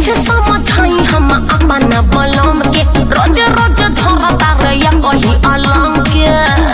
कैसे समझाई हम अपन बलम के रोज रोज धरता रैया कही अलम के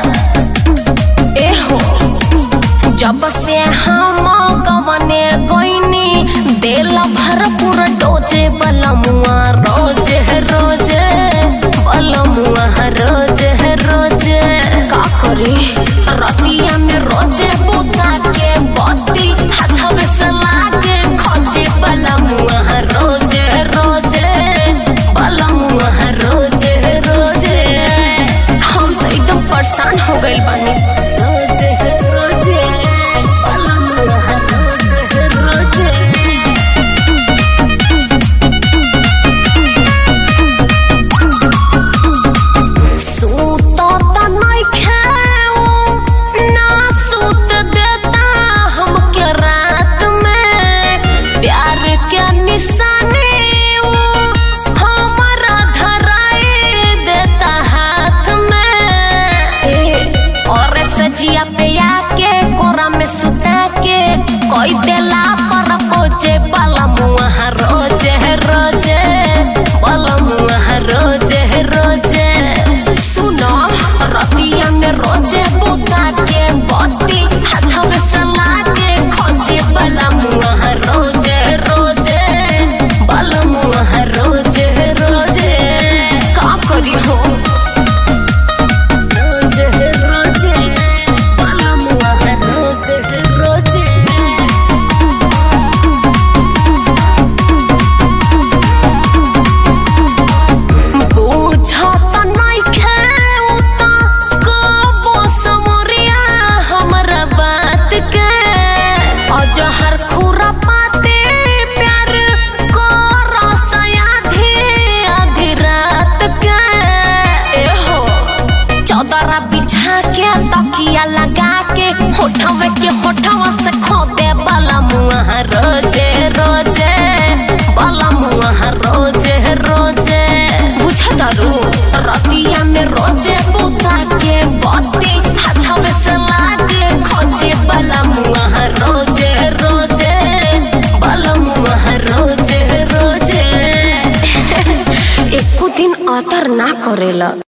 एहो जब से हम गवने गईनी दिल भरपूर डोजे बलमुआ रोज रोज बलमुआ रोज रोज का करी रतिया में रोजे बुता के बत्ती हाथवे से लागे खोजे बलमुआ रोज रोज बलमुआ रोज रोज हम तो एकदम परेशान हो गइल बानी रोज रोज बलमुआ रोज रोज सूतो त नइखे उ, ना सूत देता हमके रात में प्यार के निशानी उ, हमरा धराई देता हाथ में ए, और सजिया पे आके कोरा में सुता के कोई देला पर पोचे बलमुआ रोज रोज बलमुआ रोज रोज सुनो रतिया में रोजे बुता के बत्ती हाथवे से लागे खोजे बलमुआ रोज रोज बलमुआ रोज रोज का करी हो रोज रोज बलमुआ रोज रोज बुझत नइखे उता कबो समरिया हमरा बात के अजहर खुरा पाते प्यार कर सयाधी आधी रात के एहो चौदरा बिछा के तकिया लगा के होठवे के होठवा से खोदे वाला मुआ रोजे रोजे वाला मुआ रोजे रोजे बुझा दारू रतिया में रोजे बुता के बत्ती हाथवे से लागे खोजे वाला मुआ रोजे रोजे वाला मुआ रोजे रोजे एको दिन अतर ना करेला